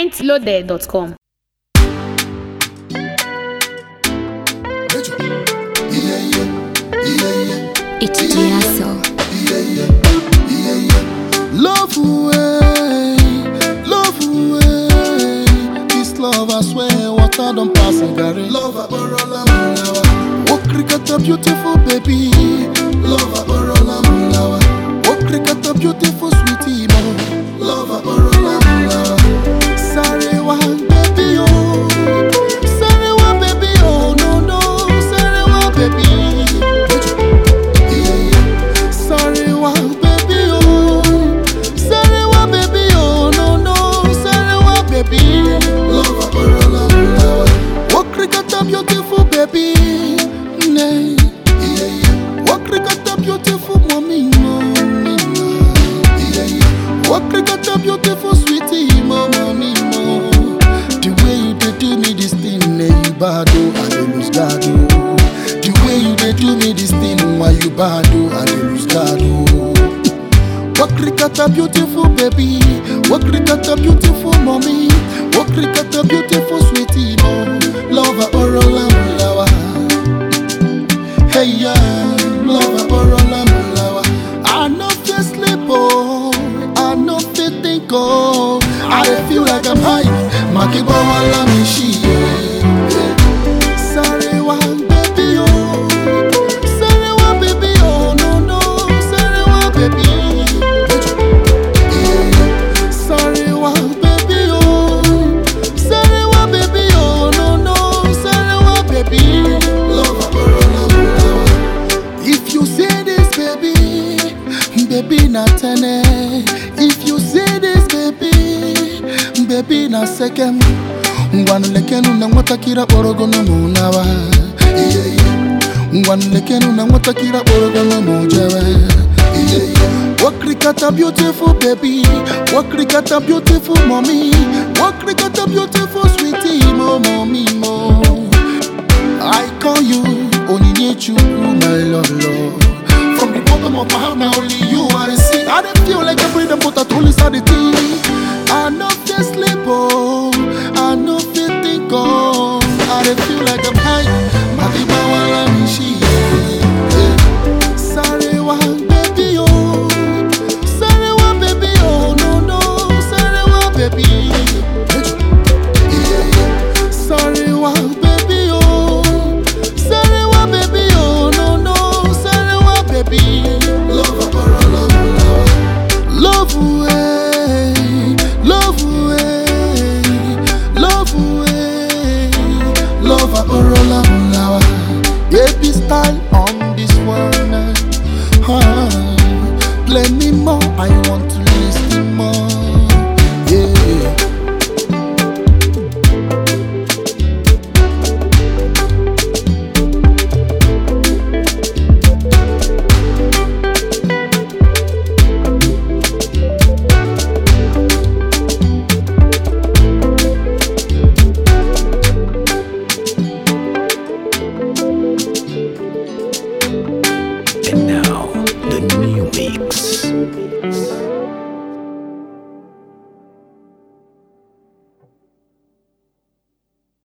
mintloaded.com. It's Giasso. Love away, love away. This love, I swear, water don't pass a Gary. Love aborola mulawa. Oh, cricket, a beautiful baby. Love aborola mulawa. Oh, cricket, a beautiful sweetie, mo. Love aborola mulawa. Sorry, one baby, oh. Sorry, one baby, oh, no, no. Sorry, one baby. Yeah, yeah. Sorry, one baby, oh. Sorry, one baby, oh, no, no. Sorry, one baby. Love, aborola, mulawa. Oh, cricket, a beautiful baby. Nay. Yeah, yeah. Oh, cricket, a beautiful mommy, mommy, no. Yeah, yeah. Oh, cricket, a beautiful sweetie, mo, mommy, mo. The way you dey do me this thing, eh, you bad, oh, I dey lose God, oh. The way you dey do me this thing, why you bad, oh, I dey lose God, oh. What cricket a beautiful baby, what cricket a beautiful mommy, what cricket a beautiful sweetie, mo. Lover orola mulawa. Hey yeah, lover orola mulawa. I no fit sleep oh, I no fit think oh. I dey feel like I'm high, makiba wala mi shi. Sorry one baby oh, sorry one baby oh no no, sorry one baby. Yeah. Sorry one baby oh, sorry one baby oh no no, sorry one baby. Love If you say this baby, baby na tene. If you say this baby, baby na second. ngwanulekenu na nwatakịrị akpọrọgono n'ụnawa ngwanulekenu na nwatakịrị akpọrọgono n'ụjebe Wakrikata beautiful baby, wakrikata beautiful mommy, wakrikata beautiful sweetie mo mommy mo. I call you Onyinye Chukwu, my love, love. From the bottom of my heart, now only you I see. I don't feel like I breathe, but I only start the thing. I know fit sleep, oh, I know fit think, oh. I don't feel like I'm high. Madiba wala mishi, yeah. Sorry, one baby, oh. Sorry, one baby, oh, no, no. Sorry, one baby. Sorry, one baby, oh. Sorry, one baby, oh, no, no. Sorry, one baby. Love, love, love away, love away, love away, love aborola mulawa. Baby style on this one, huh? Play me more, I want to listen more, yeah. And now, the new mix.